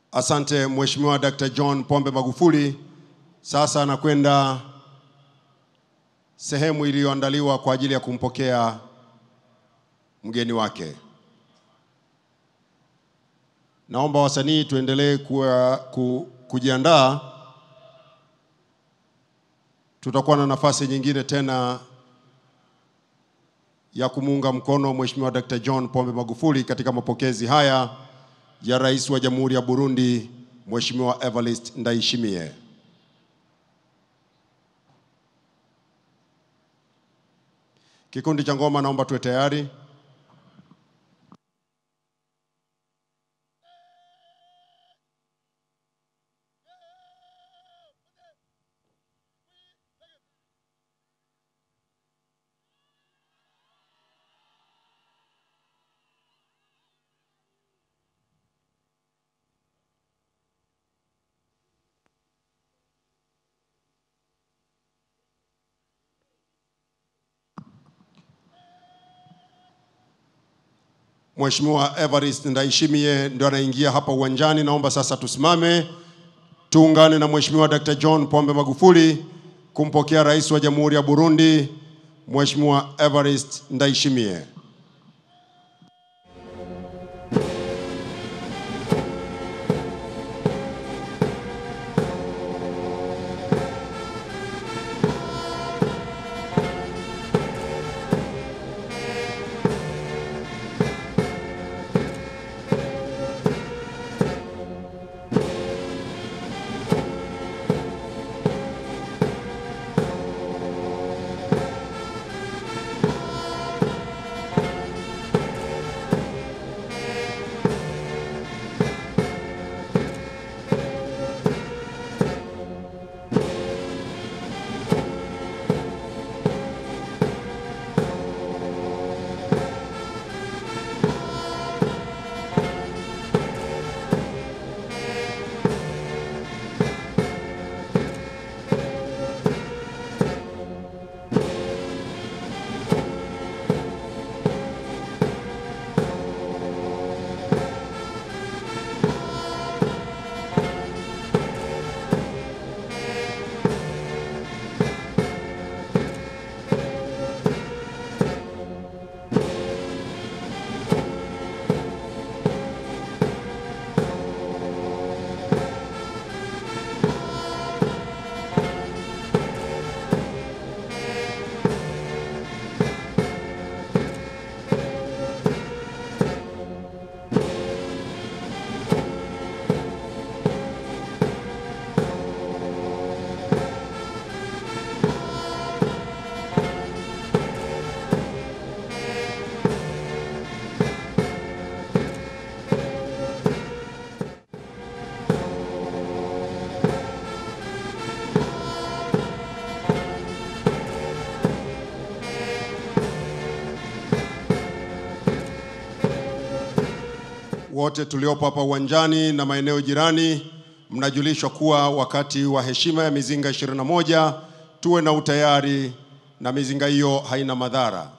Asante Mheshimiwa Dr. John Pombe Magufuli. Sasa anakwenda sehemu iliyoandaliwa kwa ajili ya kumpokea mgeni wake. Naomba wasanii tuendelee kuwa- ku, kujiandaa. Tutakuwa na nafasi nyingine tena ya kumuunga mkono Mheshimiwa Dr. John Pombe Magufuli katika mapokezi haya ya Rais wa Jamhuri ya Burundi Mheshimiwa Evariste Ndayishimiye. Kikundi cha ngoma naomba tuwe tayari. Mheshimiwa Evariste Ndayishimiye ndio anaingia hapa uwanjani. Naomba sasa tusimame tuungane na Mheshimiwa Dr. John Pombe Magufuli kumpokea Rais wa Jamhuri ya Burundi Mheshimiwa Evariste Ndayishimiye. Wote tuliopo hapa uwanjani na maeneo jirani, mnajulishwa kuwa wakati wa heshima ya mizinga 21 tuwe na utayari na mizinga hiyo haina madhara.